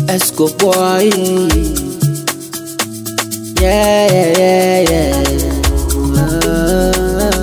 Esco boy. Yeah, yeah, yeah, yeah. Ah.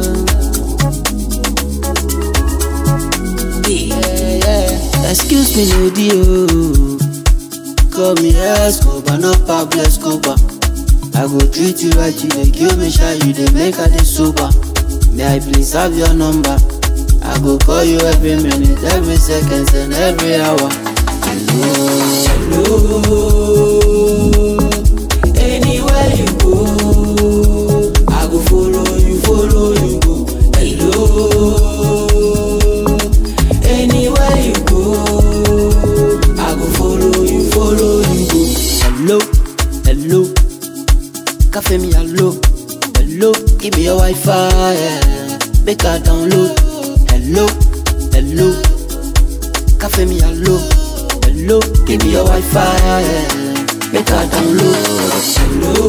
Yeah, yeah. Excuse me, lady, oh. Call me Escobar, not Pablo Escobar. I go treat you right, you dey kill me shy, you dey make I dey sober. May I please have your number? I go call you every minute, every second, and every hour. Hello, hello. Anywhere you go, I go follow you, follow you go. Hello, anywhere you go, I go follow you, follow you go. Hello, hello. Cafe me hello, hello, give me your Wi-Fi, yeah. make I download. Hello, hello, cafe me hello, hello, give me your Wi-Fi, yeah. make I download.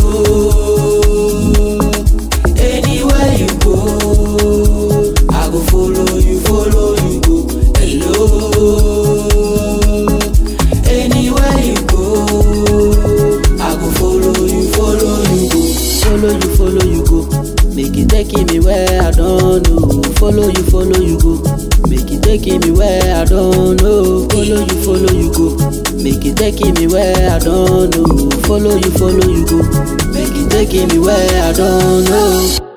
Hello, anywhere you go, I go follow you, follow you go. Hello, anywhere you go, I go follow you, follow you go. Follow you, follow you go. Make it taking me where I don't know. Follow you, follow you go. Make it taking me where I don't know. Follow you, follow you go. Make it taking me where I don't know. Follow you, follow you go. Make it taking me where I don't know.